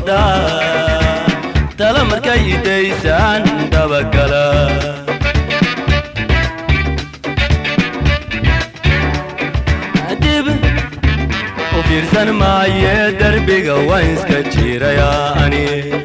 doodaa tala markay idaysaan dabagala dib u fiirsan maaye derbiga waan iska jiirayaa ani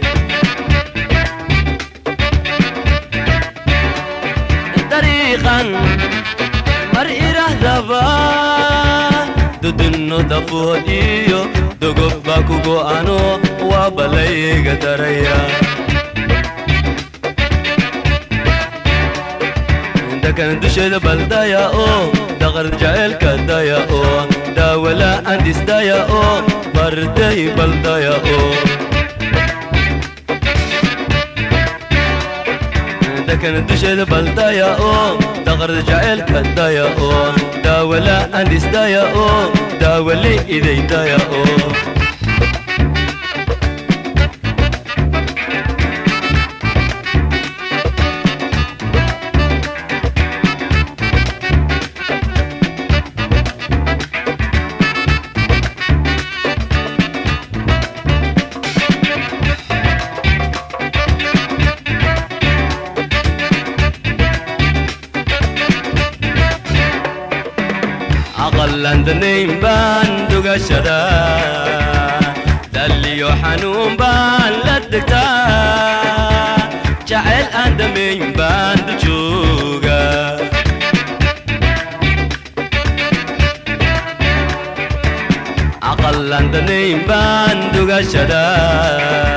dariiqan mar irahdaba dudinno dafood iyo dogob baa ku go'ano waa balayga daraya dakan dusheeda baldaya oo daqar jaceelka daya oo daawala'aan dhisdaya oo barday baldaya oo dakan dusheeda baldaya oo daqarda jaceelka daya oo daawala'aan dhisdaya oo daawali idaydaya oo aqallandanayn baan dugashada dalliyo xanuun baan la degtaa jacayl aan dhammayn baan dujooga aqallandanayn baan dugashada